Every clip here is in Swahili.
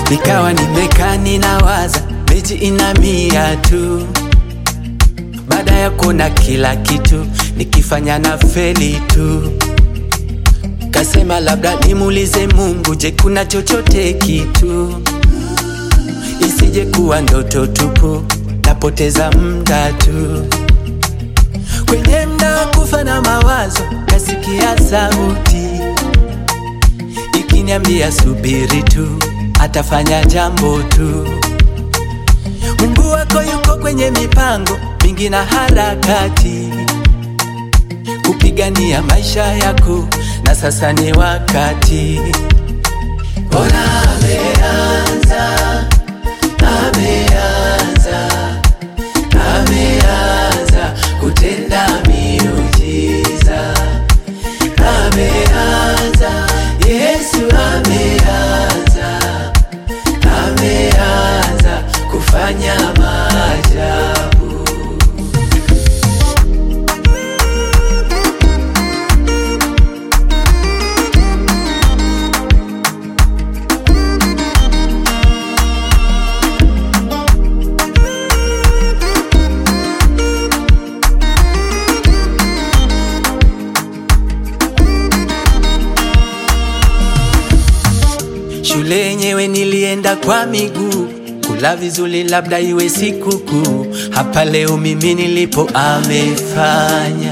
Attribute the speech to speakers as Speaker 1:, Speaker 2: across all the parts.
Speaker 1: nikawa nimekaa ninawaza, mechi ina mia tu. Baada ya kuona kila kitu nikifanya na feli tu, kasema labda nimuulize Mungu, je, kuna chochote kitu isije kuwa ndoto tupu, napoteza muda tu kwenye mda wa kufa na mawazo, kasikia sauti ikiniambia subiri tu, atafanya jambo tu. Mungu wako yuko kwenye mipango mingi na harakati kupigania maisha yako, na sasa ni wakati. Ona ameanza, ameanza, ameanza kutenda miujiza, ameanza, Yesu ameanza, ameanza kufanya maajabu. Shule yenyewe nilienda kwa miguu, kula vizuri labda iwe sikukuu. Hapa leo mimi nilipo amefanya.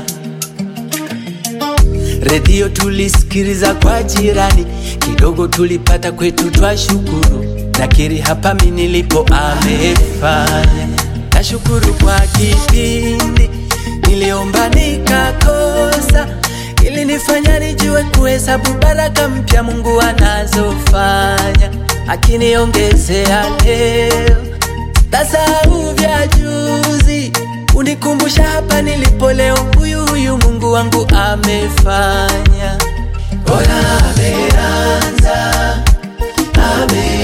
Speaker 1: Redio tulisikiliza kwa jirani, kidogo tulipata kwetu twashukuru. Nakiri hapa mimi nilipo amefanya. Nashukuru kwa kipindi niliomba nikakosa ili nifanya nijue kuhesabu baraka mpya Mungu anazofanya, akiniongezea leo tasahau vya juzi, unikumbusha hapa nilipo leo. Huyu huyu Mungu wangu amefanya, ona ameanza, ame